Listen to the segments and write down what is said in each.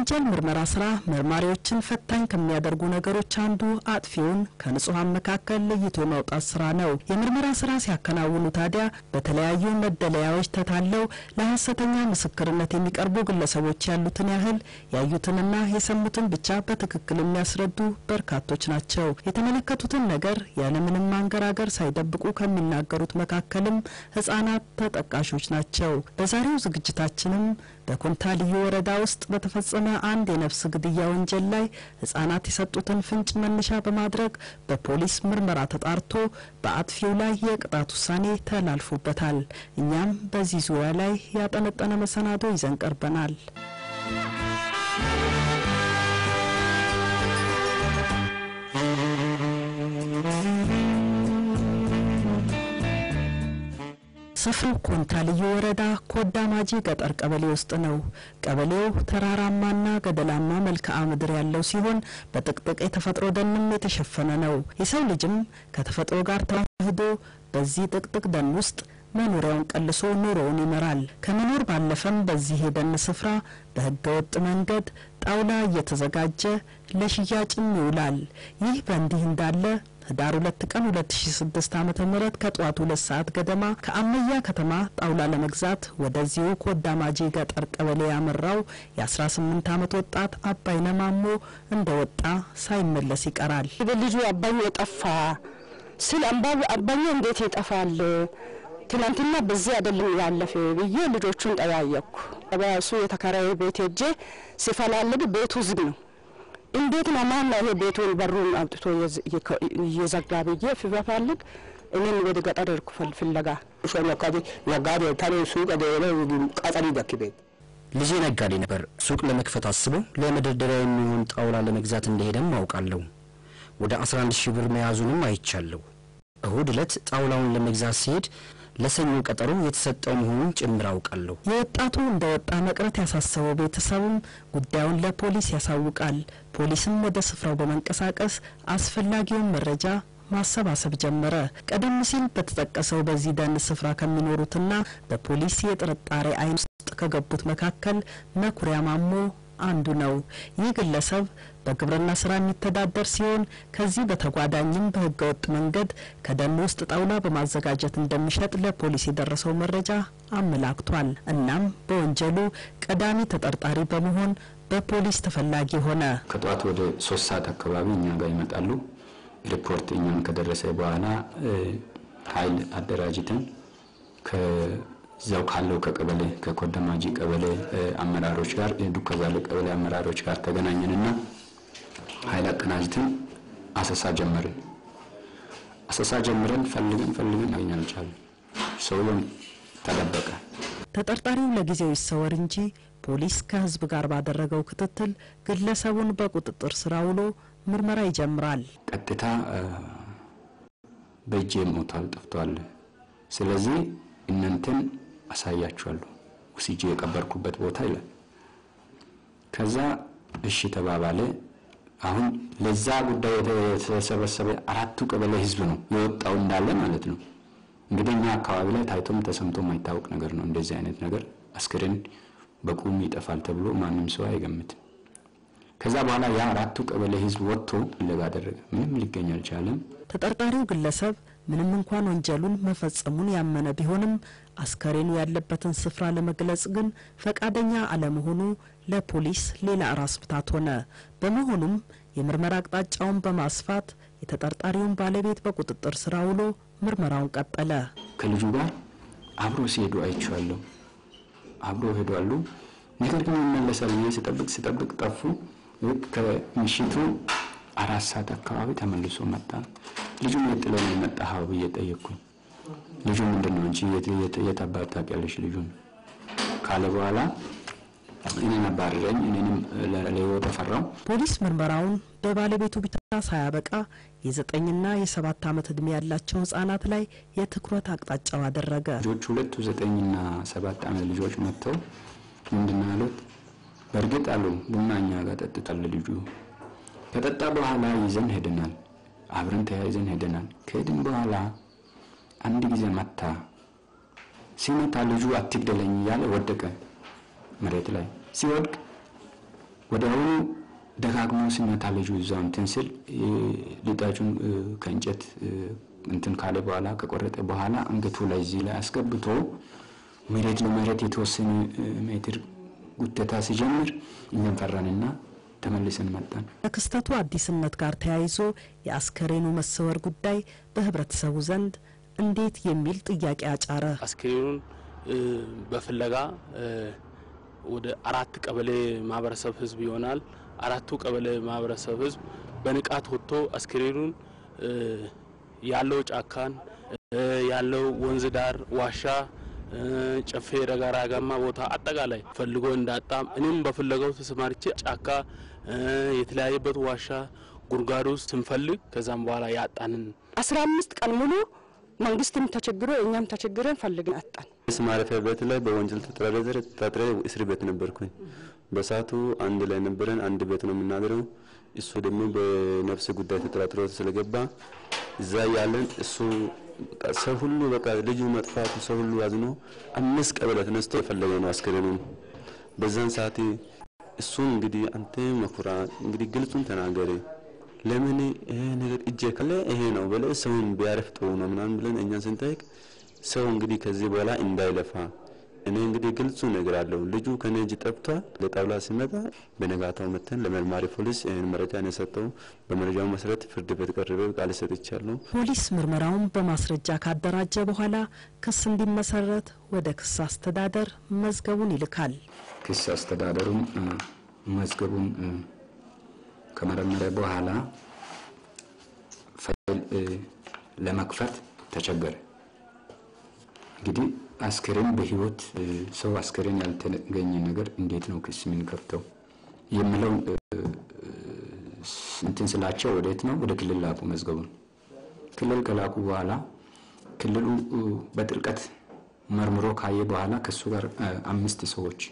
የወንጀል ምርመራ ስራ መርማሪዎችን ፈታኝ ከሚያደርጉ ነገሮች አንዱ አጥፊውን ከንጹሐን መካከል ለይቶ ማውጣት ስራ ነው። የምርመራ ስራ ሲያከናውኑ ታዲያ በተለያዩ መደለያዎች ተታለው ለሐሰተኛ ምስክርነት የሚቀርቡ ግለሰቦች ያሉትን ያህል ያዩትንና የሰሙትን ብቻ በትክክል የሚያስረዱ በርካቶች ናቸው። የተመለከቱትን ነገር ያለምንም ማንገራገር ሳይደብቁ ከሚናገሩት መካከልም ህጻናት ተጠቃሾች ናቸው። በዛሬው ዝግጅታችንም በኮንታ ልዩ ወረዳ ውስጥ በተፈጸመ አንድ የነፍስ ግድያ ወንጀል ላይ ህጻናት የሰጡትን ፍንጭ መነሻ በማድረግ በፖሊስ ምርመራ ተጣርቶ በአጥፊው ላይ የቅጣት ውሳኔ ተላልፎበታል። እኛም በዚህ ዙሪያ ላይ ያጠነጠነ መሰናዶ ይዘን ቀርበናል። ስፍራው ኮንታ ልዩ ወረዳ ኮዳ ማጂ ገጠር ቀበሌ ውስጥ ነው። ቀበሌው ተራራማና ገደላማ መልክዓ ምድር ያለው ሲሆን በጥቅጥቅ የተፈጥሮ ደንም የተሸፈነ ነው። የሰው ልጅም ከተፈጥሮ ጋር ተዋህዶ በዚህ ጥቅጥቅ ደን ውስጥ መኖሪያውን ቀልሶ ኑሮውን ይመራል። ከመኖር ባለፈም በዚህ የደን ስፍራ በህገ ወጥ መንገድ ጣውላ እየተዘጋጀ ለሽያጭም ይውላል። ይህ በእንዲህ እንዳለ ህዳር ሁለት ቀን ሁለት ሺ ስድስት ዓመተ ምህረት ከጠዋቱ ሁለት ሰዓት ገደማ ከአመያ ከተማ ጣውላ ለመግዛት ወደዚሁ ኮዳማጂ ገጠር ቀበሌ ያመራው የአስራ ስምንት ዓመት ወጣት አባይነ ማሞ እንደ ወጣ ሳይመለስ ይቀራል። ልጁ አባኙ የጠፋ ስል አምባቢ አባኙ እንዴት ይጠፋል? ትናንትና በዚህ አይደለም ያለፈ ብዬ ልጆቹን ጠያየቅኩ። በሱ የተከራየ ቤት ሄጄ ሲፈላልግ ቤቱ ዝግ ነው። እንዴት ነው ማን ነው ይሄ ቤቱን በሩን አውጥቶ እየዘጋ ብዬ ፍበፋልግ እኔም ወደ ገጠር ሄድኩ ፍለጋ። ልጄ ነጋዴ ነበር። ሱቅ ለመክፈት አስቦ ለመደርደሪያ የሚሆን ጣውላ ለመግዛት እንደሄደም አውቃለሁ። ወደ 11 ሺህ ብር መያዙንም አይቻለሁ። እሁድ ዕለት ጣውላውን ለመግዛት ሲሄድ ለሰኞ ቀጠሮ የተሰጠው መሆኑን ጭምር አውቃለሁ። የወጣቱ እንደ ወጣ መቅረት ያሳሰበው ቤተሰብም ጉዳዩን ለፖሊስ ያሳውቃል። ፖሊስም ወደ ስፍራው በመንቀሳቀስ አስፈላጊውን መረጃ ማሰባሰብ ጀመረ። ቀደም ሲል በተጠቀሰው በዚህ ደን ስፍራ ከሚኖሩትና በፖሊስ የጥርጣሬ ዓይን ውስጥ ከገቡት መካከል መኩሪያ ማሞ አንዱ ነው። ይህ ግለሰብ በግብርና ስራ የሚተዳደር ሲሆን ከዚህ በተጓዳኝም በህገ ወጥ መንገድ ከደን ውስጥ ጣውላ በማዘጋጀት እንደሚሸጥ ለፖሊስ የደረሰው መረጃ አመላክቷል። እናም በወንጀሉ ቀዳሚ ተጠርጣሪ በመሆን በፖሊስ ተፈላጊ ሆነ። ከጠዋት ወደ ሶስት ሰዓት አካባቢ እኛ ጋር ይመጣሉ። ሪፖርት እኛም ከደረሰ በኋላ ኃይል አደራጅተን ከዛው ካለው ከቀበሌ ከኮደማጂ ቀበሌ አመራሮች ጋር ዱከዛለ ቀበሌ አመራሮች ጋር ተገናኘንና ኃይል አቀናጅተን አሰሳ ጀመርን። አሰሳ ጀምረን ፈልገን ፈልገን ማግኘት አልቻለም። ሰውየውም ተደበቀ። ተጠርጣሪው ለጊዜው ይሰወር እንጂ ፖሊስ ከህዝብ ጋር ባደረገው ክትትል ግለሰቡን በቁጥጥር ስር ውሎ ምርመራ ይጀምራል። ቀጥታ በእጄ ሞቷል፣ ጠፍቷል። ስለዚህ እናንተን አሳያችኋለሁ ውስጄ የቀበርኩበት ቦታ ይላል። ከዛ እሺ ተባባለ። አሁን ለዛ ጉዳይ የተሰበሰበ አራቱ ቀበሌ ህዝብ ነው የወጣው እንዳለ ማለት ነው። እንግዲህ እኛ አካባቢ ላይ ታይቶም ተሰምቶ የማይታወቅ ነገር ነው። እንደዚህ አይነት ነገር አስክሬን በቁም ይጠፋል ተብሎ ማንም ሰው አይገምትም። ከዛ በኋላ ያ አራቱ ቀበሌ ህዝብ ወጥቶ ፍለጋ አደረገ። ምንም ሊገኝ አልቻለም። ተጠርጣሪው ግለሰብ ምንም እንኳን ወንጀሉን መፈጸሙን ያመነ ቢሆንም አስከሬኑ ያለበትን ስፍራ ለመግለጽ ግን ፈቃደኛ አለመሆኑ ለፖሊስ ሌላ ራስ ምታት ሆነ። በመሆኑም የምርመራ አቅጣጫውን በማስፋት የተጠርጣሪውን ባለቤት በቁጥጥር ስር ውሎ ምርመራውን ቀጠለ። ከልጁ ጋር አብሮ ሲሄዱ አይቼዋለሁ። አብሮ ሄዷሉ። ነገር ግን ይመለሳል ብዬ ስጠብቅ ስጠብቅ ጠፉ። ልክ ከምሽቱ አራት ሰዓት አካባቢ ተመልሶ መጣ። ልጁን የት ጥለው ነው የመጣኸው ብዬ ጠየቅኩኝ። ልጁ ምንድን ነው እንጂ የት አባት ታውቂያለሽ ልጁን ካለ በኋላ እኔን አባረረኝ። እኔንም ለህይወት ተፈራው። ፖሊስ ምርመራውን በባለቤቱ ብቻ ሳያበቃ የዘጠኝና የሰባት ዓመት ዕድሜ ያላቸው ህጻናት ላይ የትኩረት አቅጣጫው አደረገ። ልጆች ሁለቱ ዘጠኝና ሰባት ዓመት ልጆች መጥተው ምንድን ነው ያሉት? በእርግጥ አሉ ቡና እኛ ጋር ጠጥቷል ልጁ። ከጠጣ በኋላ ይዘን ሄደናል፣ አብረን ተያይዘን ሄደናል። ከሄድን በኋላ አንድ ጊዜ መታ። ሲመታ ልጁ አትግደለኝ እያለ ወደቀ መሬት ላይ ሲወድቅ ወዲያውኑ ደጋግሞ ሲመታ ልጁ እዛው እንትን ስል ሊጣጩን ከእንጨት እንትን ካለ በኋላ ከቆረጠ በኋላ አንገቱ ላይ እዚህ ላይ አስገብቶ መሬት ለመሬት የተወሰነ ሜትር ጉተታ ሲጀምር እኛም ፈራንና ተመልሰን መጣን። ከክስተቱ አዲስነት ጋር ተያይዞ የአስከሬኑ መሰወር ጉዳይ በህብረተሰቡ ዘንድ እንዴት የሚል ጥያቄ አጫረ። አስክሬኑን በፍለጋ ወደ አራት ቀበሌ ማህበረሰብ ህዝብ ይሆናል። አራቱ ቀበሌ ማህበረሰብ ህዝብ በንቃት ወጥቶ አስክሬኑን ያለው ጫካን ያለው ወንዝ ዳር ዋሻ፣ ጨፌ ረጋራጋማ ቦታ አጠቃላይ ፈልጎ እንዳጣም እኔም በፍለጋው ተሰማርቼ ጫካ የተለያየበት ዋሻ ጉድጓድ ውስጥ ስንፈልግ ከዛም በኋላ ያጣንን አስራ አምስት ቀን ሙሉ መንግስትም ተቸግሮ እኛም ተቸግረን ፈልግን አጣን። ስ ማረፊያ ቤት ላይ በወንጀል ተጠራጥሬ ተጠርጥሬ እስር ቤት ነበርኩኝ። በሰዓቱ አንድ ላይ ነበረን። አንድ ቤት ነው የምናድረው። እሱ ደግሞ በነፍስ ጉዳይ ተጠራጥሮ ስለገባ እዛ ያለን እሱ ሰው ሁሉ በቃ ልጁ መጥፋቱ ሰው ሁሉ አዝኖ አምስት ቀበሌ ተነስቶ የፈለገ ነው አስከሬኑን። በዛን ሰዓት እሱን እንግዲህ አንተ መኩራ እንግዲህ ግልጹን ተናገረ ለምን ይሄ ነገር እጄ ካለ ይሄ ነው ብለ ሰውን ቢያረፍ ጥሩ ነው ምናምን ብለን እኛን ስንጠይቅ ሰው እንግዲህ ከዚህ በኋላ እንዳይለፋ እኔ እንግዲህ ግልጹ ነገር አለው ልጁ ከኔ እጅ ጠፍቷል። ለጣብላ ሲመጣ በነጋታው መተን ለመርማሪ ፖሊስ ይህን መረጃ ነው የሰጠው። በመረጃው መሰረት ፍርድ ቤት ቀርቤ ቃል ሰጥቻለሁ። ፖሊስ ምርመራውን በማስረጃ ካደራጀ በኋላ ክስ እንዲመሰረት ወደ ክስ አስተዳደር መዝገቡን ይልካል። ክስ አስተዳደሩም መዝገቡን ከመረመረ በኋላ ፋይል ለመክፈት ተቸገረ። እንግዲህ አስከሬን በህይወት ሰው አስከሬን ያልተገኘ ነገር እንዴት ነው ክስ የምንከፍተው የሚለው እንትን ስላቸው ወዴት ነው ወደ ክልል ላኩ መዝገቡን። ክልል ከላኩ በኋላ ክልሉ በጥልቀት መርምሮ ካየ በኋላ ከሱ ጋር አምስት ሰዎች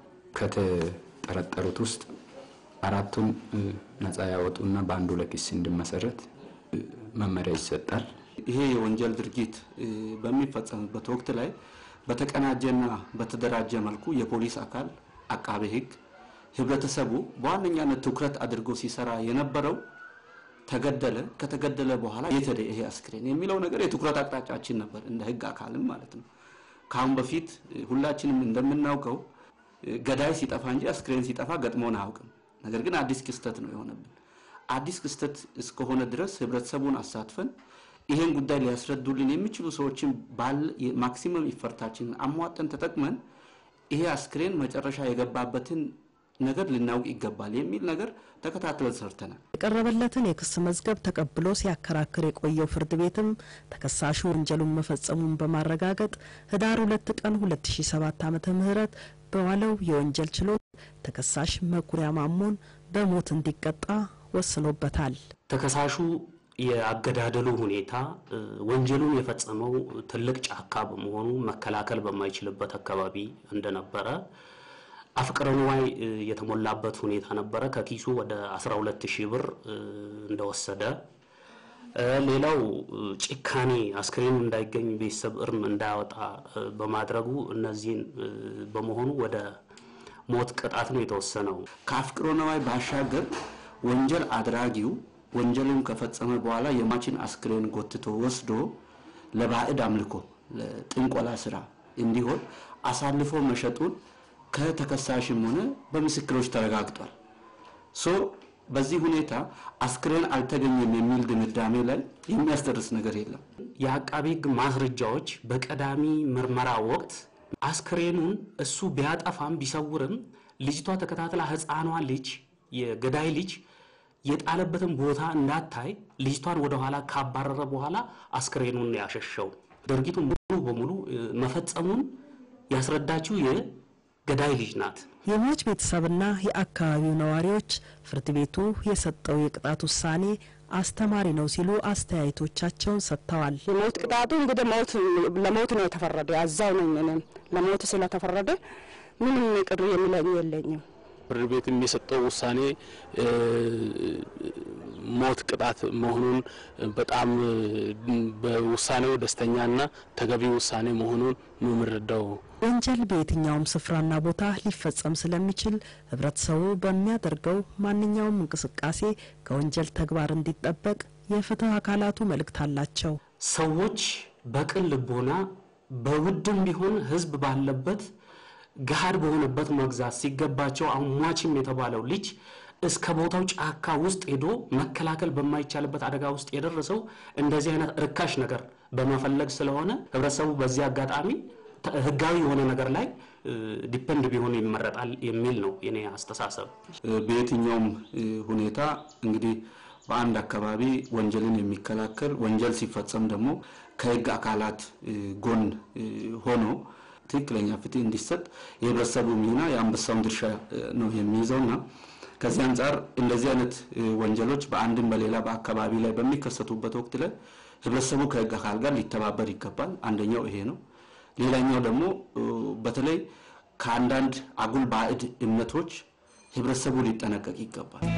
ከተጠረጠሩት ውስጥ አራቱን ነጻ ያወጡና በአንዱ ላይ ክስ እንዲመሰረት መመሪያ ይሰጣል። ይሄ የወንጀል ድርጊት በሚፈጸምበት ወቅት ላይ በተቀናጀና በተደራጀ መልኩ የፖሊስ አካል፣ አቃቤ ሕግ፣ ህብረተሰቡ በዋነኛነት ትኩረት አድርጎ ሲሰራ የነበረው ተገደለ፣ ከተገደለ በኋላ የት ሄደ ይሄ አስክሬን የሚለው ነገር የትኩረት አቅጣጫችን ነበር፣ እንደ ህግ አካልም ማለት ነው። ከአሁን በፊት ሁላችንም እንደምናውቀው ገዳይ ሲጠፋ እንጂ አስክሬን ሲጠፋ ገጥሞን አያውቅም። ነገር ግን አዲስ ክስተት ነው የሆነብን። አዲስ ክስተት እስከሆነ ድረስ ህብረተሰቡን አሳትፈን ይሄን ጉዳይ ሊያስረዱልን የሚችሉ ሰዎችን ባል ማክሲመም ይፈርታችንን አሟጠን ተጠቅመን ይሄ አስክሬን መጨረሻ የገባበትን ነገር ልናውቅ ይገባል የሚል ነገር ተከታትለን ሰርተናል። የቀረበለትን የክስ መዝገብ ተቀብሎ ሲያከራክር የቆየው ፍርድ ቤትም ተከሳሹ ወንጀሉን መፈጸሙን በማረጋገጥ ህዳር ሁለት ቀን 2007 ዓመተ ምህረት በዋለው የወንጀል ችሎት ተከሳሽ መኩሪያ ማሞን በሞት እንዲቀጣ ወስኖበታል። ተከሳሹ የአገዳደሉ ሁኔታ ወንጀሉን የፈጸመው ትልቅ ጫካ በመሆኑ መከላከል በማይችልበት አካባቢ እንደነበረ አፍቅረ ንዋይ የተሞላበት ሁኔታ ነበረ። ከኪሱ ወደ 12 ሺህ ብር እንደወሰደ፣ ሌላው ጭካኔ አስክሬኑ እንዳይገኝ ቤተሰብ እርም እንዳያወጣ በማድረጉ እነዚህን በመሆኑ ወደ ሞት ቅጣት ነው የተወሰነው። ከአፍቅሮ ነዋይ ባሻገር ወንጀል አድራጊው ወንጀሉን ከፈጸመ በኋላ የሟችን አስክሬን ጎትቶ ወስዶ ለባዕድ አምልኮ ለጥንቆላ ስራ እንዲሆን አሳልፎ መሸጡን ከተከሳሽም ሆነ በምስክሮች ተረጋግጧል። ሶ በዚህ ሁኔታ አስክሬን አልተገኘም የሚል ድምዳሜ ላይ የሚያስደርስ ነገር የለም። የአቃቤ ሕግ ማስረጃዎች በቀዳሚ ምርመራ ወቅት አስክሬኑን እሱ ቢያጠፋም ቢሰውርም ልጅቷ ተከታትላ ሕፃኗ ልጅ የገዳይ ልጅ የጣለበትን ቦታ እንዳታይ ልጅቷን ወደኋላ ካባረረ በኋላ አስክሬኑን ያሸሸው ድርጊቱ ሙሉ በሙሉ መፈጸሙን ያስረዳችው የገዳይ ልጅ ናት። የሟች ቤተሰብና የአካባቢው ነዋሪዎች ፍርድ ቤቱ የሰጠው የቅጣት ውሳኔ አስተማሪ ነው ሲሉ አስተያየቶቻቸውን ሰጥተዋል። የሞት ቅጣቱ እንግዲህ ሞት ለሞት ነው የተፈረደ። ያዛው ነኝ እኔም ለሞት ስለተፈረደ ምንም ቅር የሚለኝ የለኝም። ፍርድ ቤትም የሰጠው ውሳኔ ሞት ቅጣት መሆኑን በጣም በውሳኔው ደስተኛና ተገቢ ውሳኔ መሆኑን ነው የምንረዳው። ወንጀል በየትኛውም ስፍራና ቦታ ሊፈጸም ስለሚችል ህብረተሰቡ በሚያደርገው ማንኛውም እንቅስቃሴ ከወንጀል ተግባር እንዲጠበቅ የፍትህ አካላቱ መልእክት አላቸው። ሰዎች በቅን ልቦና በውድም ቢሆን ህዝብ ባለበት ገሃድ በሆነበት መግዛት ሲገባቸው አሁን ሟችም የተባለው ልጅ እስከ ቦታው ጫካ ውስጥ ሄዶ መከላከል በማይቻልበት አደጋ ውስጥ የደረሰው እንደዚህ አይነት ርካሽ ነገር በመፈለግ ስለሆነ ህብረተሰቡ በዚህ አጋጣሚ ተ- ህጋዊ የሆነ ነገር ላይ ዲፐንድ ቢሆን ይመረጣል የሚል ነው የኔ አስተሳሰብ። በየትኛውም እ, ሁኔታ እንግዲህ በአንድ አካባቢ ወንጀልን የሚከላከል ወንጀል ሲፈጸም ደግሞ ከህግ አካላት እ, ጎን እ, ሆኖ ትክክለኛ ፍትህ እንዲሰጥ የህብረተሰቡ ሚና የአንበሳውን ድርሻ እ, ነው የሚይዘውና ከዚህ አንጻር እንደዚህ አይነት እ, ወንጀሎች በአንድም በሌላ በአካባቢ ላይ በሚከሰቱበት ወቅት ላይ ህብረተሰቡ ከህግ አካል ጋር ሊተባበር ይገባል። አንደኛው ይሄ ነው። ሌላኛው ደግሞ እ, በተለይ ከአንዳንድ አጉል ባዕድ እምነቶች ህብረተሰቡ ሊጠነቀቅ ይገባል።